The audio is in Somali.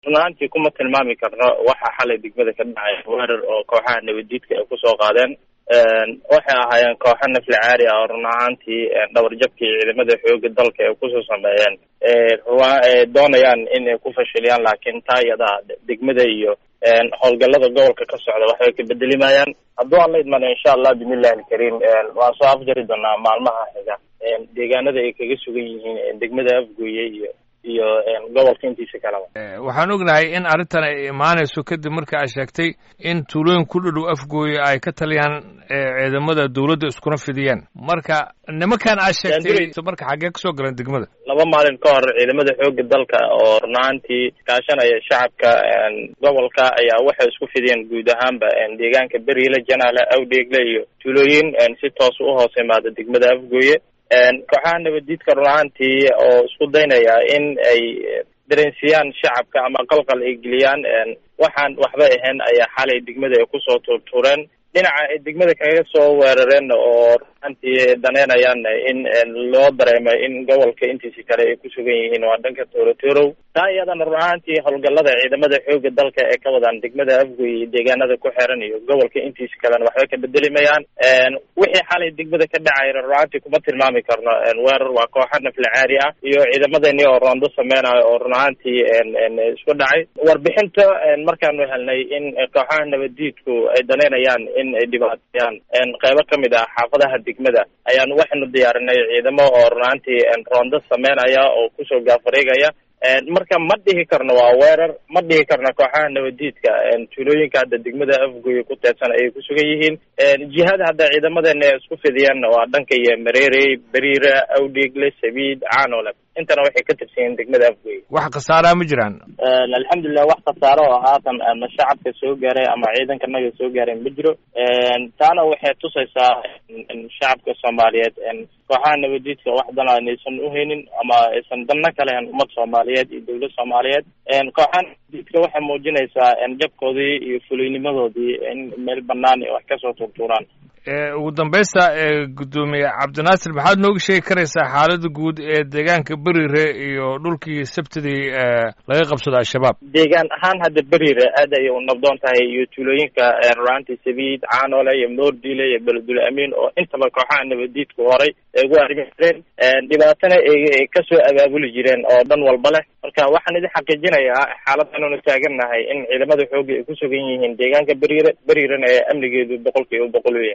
run ahaantii kuma tilmaami karno waxa xalay degmada ka dhacay weerar oo kooxaha nabaddiidka ay kusoo qaadeen waxay ahaayeen kooxo nafli caari ah oo run ahaantii dhabarjabkii ciidamada xooga dalka ay kusoo sameeyeen doonayaan in ay ku fashiliyaan laakiin taa iyada degmada iyo howlgallada gobolka ka socda waxbay ka bedelimayaan hadduu aan la idmana insha allah bismillahi alkariim waan soo afjari doonaa maalmaha xiga deegaanada ay kaga sugan yihiin degmada afgooye iyo iyo gobolka intiisa kaleba waxaan ognahay in arrintan ay imaanayso kadib marka ay sheegtay in tuulooyin ku dhadhow afgooye ay ka taliyaan ciidamada dawladda iskuna fidiyeen marka nimankan aad sheegtay marka xaggee kasoo galeen degmada laba maalin ka hor ciidamada xooga dalka oo runaantii kaashanaya shacabka gobolka ayaa waxay isku fidiyeen guud ahaanba deegaanka beriile janaale awdheegle iyo tuulooyin si toos u hoos imaada degmada afgooye kooxaha nabaddiidka run ahaantii oo isku daynaya in ay dareensiyaan shacabka ama qalqal ay geliyaan waxaan waxba ahayn ayaa xalay degmada ay kusoo tuurtuureen dhinaca ay degmada kaga soo weerareen oo runaantii daneynayaan in loo dareemo in gobolka intiisi kale ay ku sugan yihiin waa dhanka toorotorow taa iyadana run ahaantii howlgallada ciidamada xooga dalka ee ka wadaan degmada afgoy iyo deegaanada ku xiran iyo gobolka intiisa kalena waxba ka bedelimayaan wixii xalay degmada ka dhacayna run ahaantii kuma tilmaami karno weerar waa kooxa nafli caari ah iyo ciidamadeenii oo roondo sameynayo oo run ahaantii isku dhacay warbixinta markaanu helnay in kooxaha nabaddiidku ay daneynayaan in ay dhibaateeyaan qeybo kamid ah xaafadaha degmada ayaanu waxaynu diyaarinay ciidamo oo run ahaantii roondo sameynaya oo kusoo gaafareegaya marka ma dhihi karno waa weerar ma dhihi karno kooxaha nabaddiidka tuulooyinka hadda degmada afgoye ku teedsan ayay ku sugan yihiin jihada hadda ciidamadeena ay isku fidiyeen waa dhanka iyo mareerey beriira awdheegle sabiid caanole intana waxay ka tirsan yihiin degmada afgoye wax khasaaraa ma jiraan alxamdulilah wax khasaaro oo haatan ama shacabka soo gaaray ama ciidanka naga soo gaaray ma jiro taana waxay tusaysaa shacabka soomaaliyeed kooxaha nabaddiidka wax dan aynaysan uhaynin ama aysan danna ka lahayn ummad soomaaliyeed iyo dawlad soomaaliyeed kooxaha nabaddiidka waxay muujinaysaa jabkoodii iyo fulaynimadoodii in meel banaan wax kasoo tuurtuuraan ugu dambaysta guddoomiye cabdinaasir maxaad nooga sheegi karaysaa xaalada guud ee deegaanka berire iyo dhulkii sabtidii laga qabsado al-shabaab deegaan ahaan hadda berire aad ayay u nabdoon tahay iyo tuulooyinka runaantii sabiid caanole iyo moordile iyo beledul amiin oo intaba kooxaha nabaddiidku horay ay ugu arrimi jireen dhibaatana ay kasoo abaabuli jireen oo dhan walba leh marka waxaan idin xaqiijinayaa xaaladdaanuna taagannahay in ciidamada xooga ay ku sugan yihiin deegaanka berire berirena ee amnigeedu boqol kiiba boqol weya